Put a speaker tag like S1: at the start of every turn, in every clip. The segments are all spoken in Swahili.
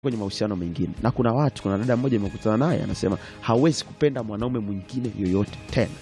S1: kwenye mahusiano mengine, na kuna watu, kuna dada mmoja nimekutana naye anasema hawezi kupenda mwanaume mwingine yoyote tena.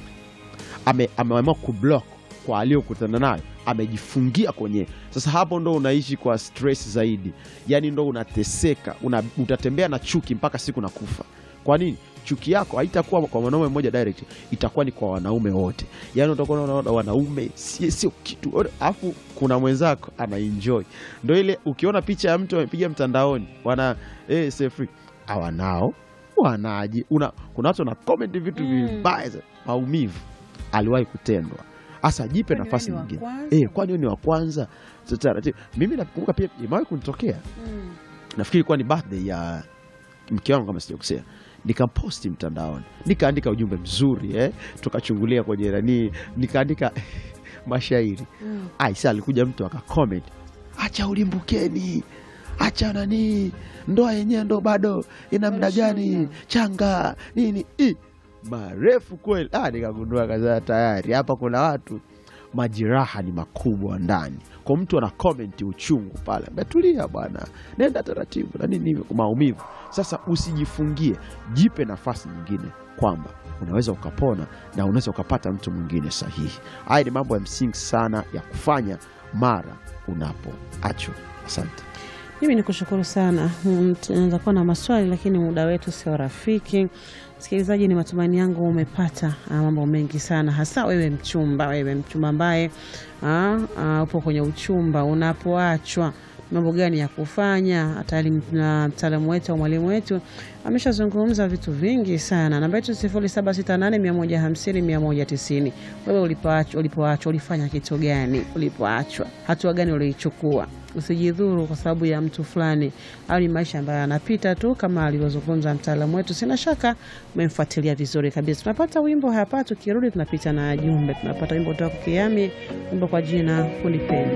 S1: Ame- ameamua kublock kwa aliyokutana nayo, amejifungia kwenye. Sasa hapo ndo unaishi kwa stress zaidi, yani ndo unateseka, una, utatembea na chuki mpaka siku na kufa. Kwa nini? Chuki yako haitakuwa kwa mwanaume mmoja direct, itakuwa ni kwa wanaume wote. Yani utakuwa unaona wanaume si- sio kitu, alafu kuna mwenzako ana enjoy. Ndo ile ukiona picha ya mtu amepiga mtandaoni, wana eh, say free hawanao wanaji una, kuna watu wana comment vitu
S2: Mm.
S1: vibaya za- maumivu aliwahi kutendwa. Hasa jipe
S2: Kwani
S1: nafasi
S2: wewe ni wa
S1: nyingine
S2: kwanza?
S1: eh, kwani wewe ni wa kwanza? Sasa taratibu. Mimi nakumbuka pia imewahi kunitokea
S2: Mm.
S1: nafikiri ilikuwa ni birthday ya mke wangu kama sijakosea, nikamposti mtandaoni, nikaandika ujumbe mzuri eh, tukachungulia kwenye nani, nikaandika mashairi
S2: Mm.
S1: aisa. Alikuja mtu akacomment, acha ulimbukeni, acha nani, ndoa yenyewe ndo bado ina muda gani,
S2: Mashamba.
S1: changa nini I, marefu kweli. Ah, nikagundua kaza tayari hapa kuna watu majeraha ni makubwa ndani kwa mtu ana comment uchungu pale, ametulia bwana, nenda taratibu na nini hivyo, maumivu. Sasa usijifungie, jipe nafasi nyingine kwamba unaweza ukapona na unaweza ukapata mtu mwingine sahihi. Haya ni mambo ya msingi sana ya kufanya mara unapoachwa. Asante.
S2: Mimi ni kushukuru sana. Mm, Tunaweza kuwa na maswali lakini muda wetu sio rafiki. Msikilizaji, ni matumaini yangu umepata ah, mambo mengi sana, hasa wewe mchumba, wewe mchumba ambaye ah, ah, upo kwenye uchumba, unapoachwa mambo gani ya kufanya. Hata na mtaalamu wetu au mwalimu wetu ameshazungumza vitu vingi sana. Namba yetu sifuri saba sita nane mia moja hamsini mia moja tisini. Wewe ulipoachwa, ulipoachwa ulifanya kitu gani? Ulipoachwa hatua gani uliichukua? Usijidhuru kwa sababu ya mtu fulani, au ni maisha ambayo yanapita tu, kama alivyozungumza mtaalamu wetu. Sina shaka umemfuatilia vizuri kabisa. Tunapata wimbo hapa, tukirudi tunapita na jumbe. Tunapata wimbo kutoka kwa Kiami, wimbo kwa jina Kunipenda.